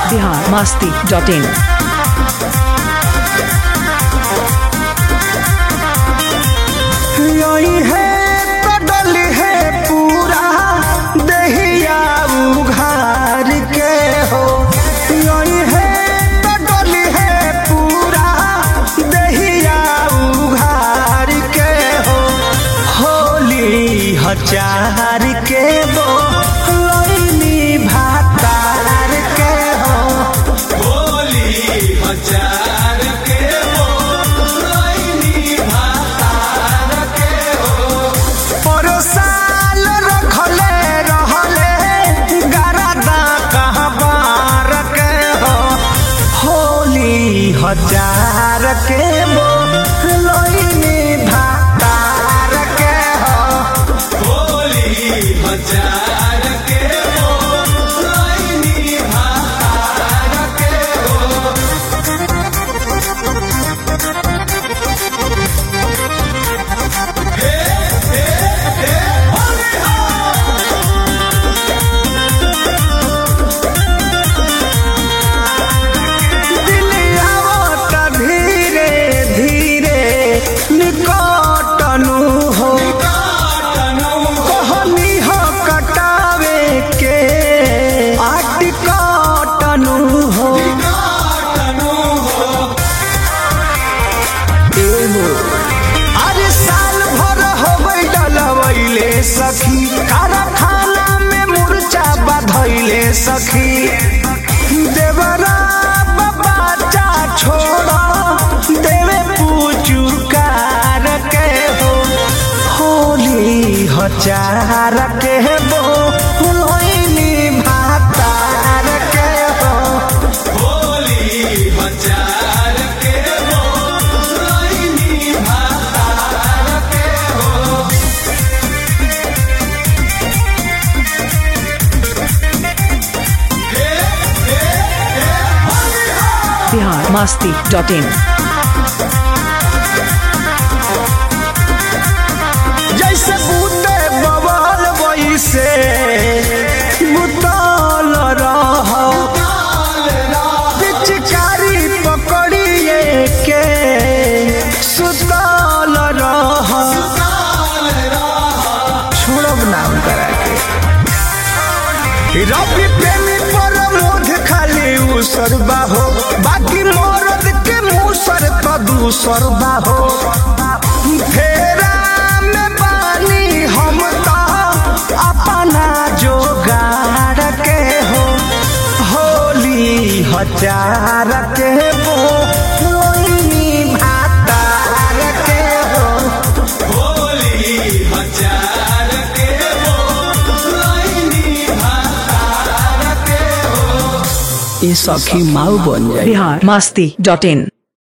Bihar Masti dot in यही है तो डली है पूरा दहिया उघार के हो यही है तो डली है पूरा दहिया उघार के हो होली हजार के वो लोनी भातार के हो परोसाल रखले रहले गरदा कहबार के हो होली हजार के वो लोइनी भातार के हो दिलियावत धीरे धीरे निकटनु हो कहनी हो कटावे के आटिकटनु हो एगो अरे साल भर होबै डलवैले सखी कारखाना में मुर्चा बधैले सखी देवरा बच्चा छोड़ देवे पूचुकार के हो होली हजार के हो लोइनी भातार के हो बिहार मस्ती डॉट इन जैसे बूते बवाल वैसे बुतल रह पिचकारी पकड़िए के सुतल रह छोड़ब नाम करा के रवि प्रेमी प्रमोद खाली उसरबा हो बाकी मरद के मुसर तो दूसरबा हो फेरा में पानी हम तो अपना जोगाड़ के हो होली हजार के वो लोइनी भातार के हो ये सखी माऊ बन जाए बिहार मस्ती डॉट इन